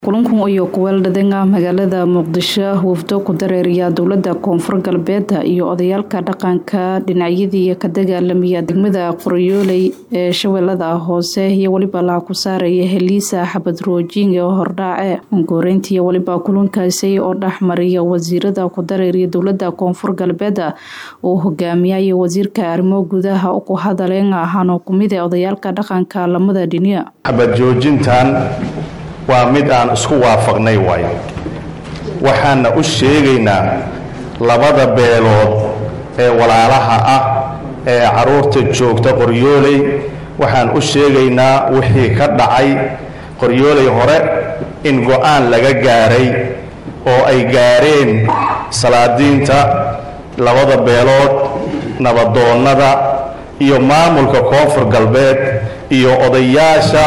kulankan iyo kuweeldhadanga magaalada muqdisho wafdo ku dareeriya dowlada koonfur galbeed iyo odayaalka dhaqanka dhinacyadii ka dagaalamaya degmada qoryooley ee shabeellada hoose iyo weliba laha ku saaraya heliisa xabad roojing oo hordhaace goreyntii weliba kulankaasi oo dhexmariya wasiirada ku dareeriya dowlada koonfur galbeed uu hogaamiyay wasiirka arrimo gudaha ku hadaleen ahaanoo kumid ee odayaalka dhaqanka lamada dhiniya xabad joojintan waa mid aan isku waafaqnay waay waxaana u sheegaynaa labada beelood ee walaalaha ah ee carruurta joogta qoryooley waxaan u sheegaynaa wixii ka dhacay qoryooley hore in go-aan laga gaaray oo ay gaareen salaadiinta labada beelood nabadoonnada iyo maamulka koonfur galbeed iyo odayaasha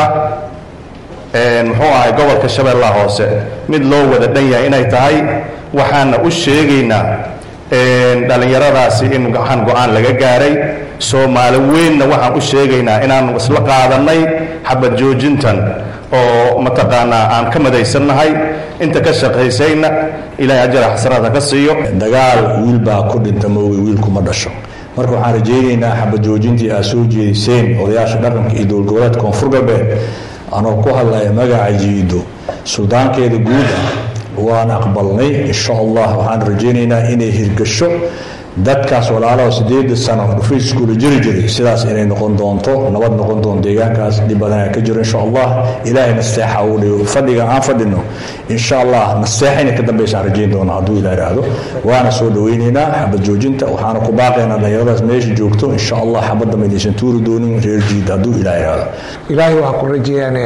muxuu ahay gobolka shabeellaha hoose mid loo wada dhan yahay inay tahay waxaana u sheegaynaa dhallinyaradaasi in waxaan go-aan laga gaaray soomaali weynna waxaan u sheegaynaa inaanu isla qaadannay xabad joojintan oo mataqaanaa aan ka madaysannahay inta ka shaqaysayna ilaahay ajara xasanaadka ka siiyo dagaal wiil baa ku dhinta mooge wiilkuma dhasho marka waxaan rajaynaynaa xabad joojintii aad soo jeediseen odayaasha dhaqanka iyo dowlad goboleedka koonfur galbeed anoo ku hadlaya magaca jiido suldaankeeda guud ah waan aqbalnay insha allah waxaan rajaynaynaa inay hirgasho dadkaas walaalaha sideeda sano dhufiiskuula jiri jiray sidaas inay noqon doonto nabad noqon doonto deegaankaas dhib badanaa ka jiro insha allah ilaahay nasteexa uu dhigo fadhiga aan fadhino insha allah nasteexa inay ka dambaysaan rajayn doona hadduu ilaa idhaahdo waana soo dhaweynaynaa xabad joojinta waxaana ku baaqaynaa dhalinyaradaas meesha joogto insha allah xabadda maydaysan tuuri doonin reer jiid hadduu ilaa idhaahdo ilaahay waxaa ku rajeeyaan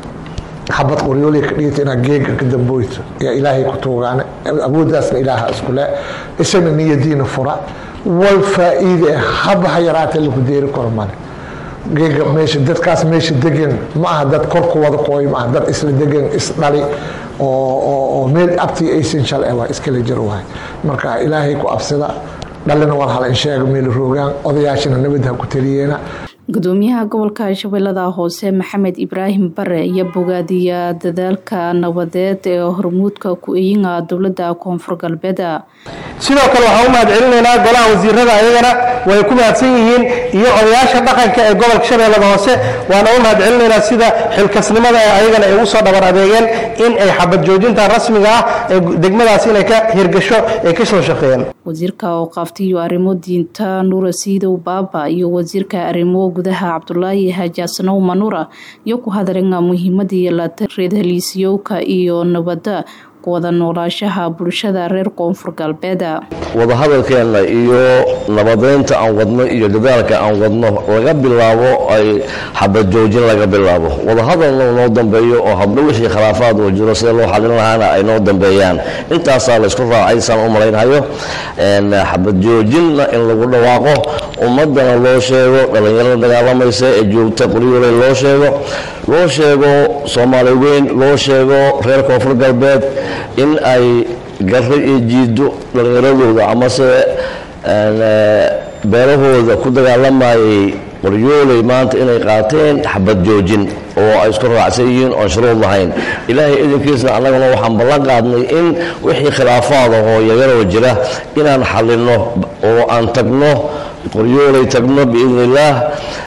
xabad qoryooley ka dhigata inaad geega ka damboyto yaa ilaahay ku tuugaane awooddaasna ilaaha iskule isana niyadiina fura wal faa-iide haba ha yaraatee laku deeri karo male geega meesha dadkaas meesha degan ma aha dad kor ku wada qooy ma aha dad isla degan isdhali oo meel abtii aysan shal waa iskala jiro waay marka ilaahay ku absida dhalina war hala insheega meel roogaan odayaashina nabad ha ku taliyeena gudoomiyaha gobolka shabeellada hoose maxamed ibraahim bare iyo bogaadiya dadaalka nabadeed ee hormuudka ku-eyinga dowlada koonfur galbeed sidoo kale waxaan u mahad celinaynaa golaha wasiirada ayagana way ku mahadsan yihiin iyo odayaasha dhaqanka ee gobolka shabeellada hoose waana u mahad celinaynaa sida xilkasnimada ee ayagana ay ugu soo dhabar adeegeen in ay xabad joojinta rasmiga ah ee degmadaas inay ka hirgasho ay ka soo shaqeeyeen wasiirka ooqaaftiyo arrimo diinta nuura siidow baaba iyo wasiirka arrimo gudaha cabdulaahi hajaasanow manuura iyo ku hadalenga muhiimadii lareed heliisyowka iyo nabadda wada noolaashaha bulshada reer koonfur galbeed wadahadalkeenna iyo nabadeynta aan wadno iyo dadaalka aan wadno laga bilaabo ay xabad joojin laga bilaabo wadahadalna noo dambeeyo oo habdho wixii khilaafaad oo jiro sida loo xalin lahaana ay noo dambeeyaan intaasaa laysku raacay saan u malaynhayo xabad joojinna in lagu dhawaaqo ummadana loo sheego dhallinyarada dagaalamaysa ee joogta qoryooley loo sheego loo sheego soomaali weyn loo sheego reer koonfur galbeed in ay garro iyo jiido dhallinyaradooda amase beelahooda ku dagaalamayay qoryooley maanta inay qaateen xabad joojin oo ay isku raacsan yihiin oon shuruud lahayn ilaahay idinkiisna annaguna waxaan ballan qaadnay in wixii khilaafaad ahoo yagaroo jira inaan xallinno oo aan tagno qoryooley tagno biidni illaah